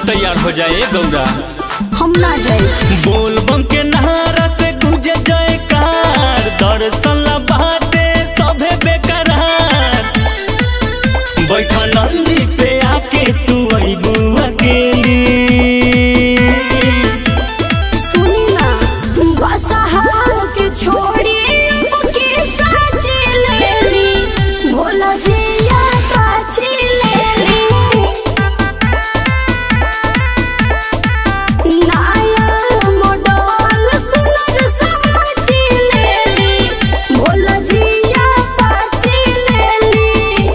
तैयार हो जाए गौरा हम ना जाए बोल बम के नहारा से गुजे जयकार दर्शन ला बाटे सभे बेकरार बैठा नंदी पे आके तू अइबू अकेली सुनी ना बसहार के छोड़ी के साची लेली भोला जिया पाची लेली नाया मोडल सुनर समाची लेली भोला जिया पाची लेली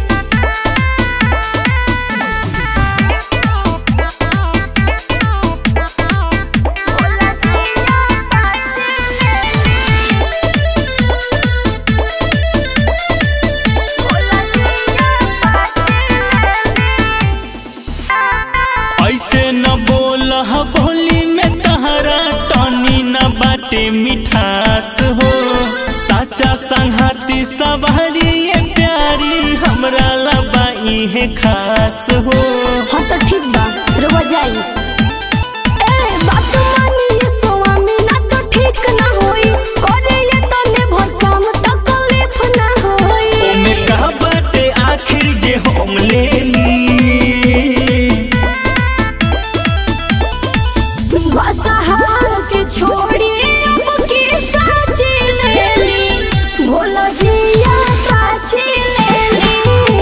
ऐसे न बोल बोली में तहरा टनी न बाटे मिठास हो साचा संघाती सवारी ये प्यारी हमरा लबाई है खास हो हाँ तो ठीक बा रुआ जाई ए बात मानी ये स्वामी ना तो ठीक ना होई करे ये तने भर काम तकलीफ ना होई ओमे का बाटे आखिर जे हम ले ली बसहार के छोड़ी अब के साची लेली भोला जिया पाची लेली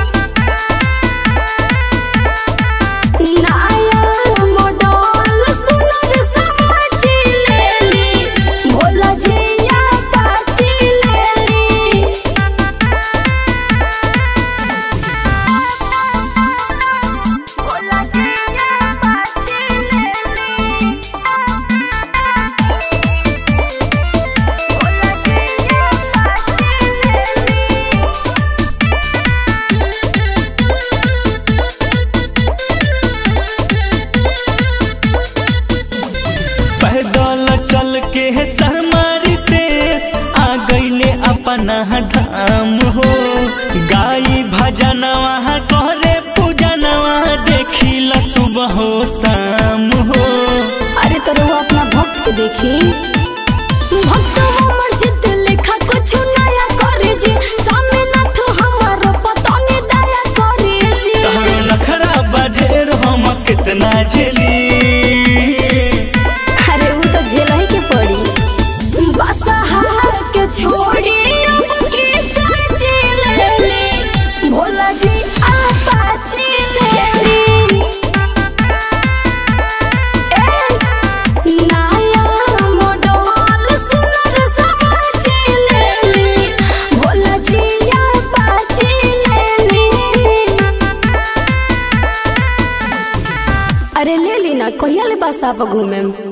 नाया मोडल सुनर समाची लेली भोला जिया पाची लेली भोला जिया पाची लेली भोला जिया पाची लेली पैदल चल के सरमारी देश आ गईले अपना धाम हो गाई भजनवा करे पूजनवा देखिला सुबह हो शाम हो अरे तो रहो अपना भक्त के देखी भक्त हमर जित लिखा कुछ नया करे जी स्वामी नाथ हमारो पतनी दया करे जी तहरो नखरा बढेर हम कितना झेली अरे वो तो झेला ही के पड़ी बसहार के छोड़ी अब के साची लेली भोला जी आपाची लेली ए नाया मोडल सुनर समाची लेली भोला जी आपाची लेली अरे ले ली ना कहिया ले बस आप घूमे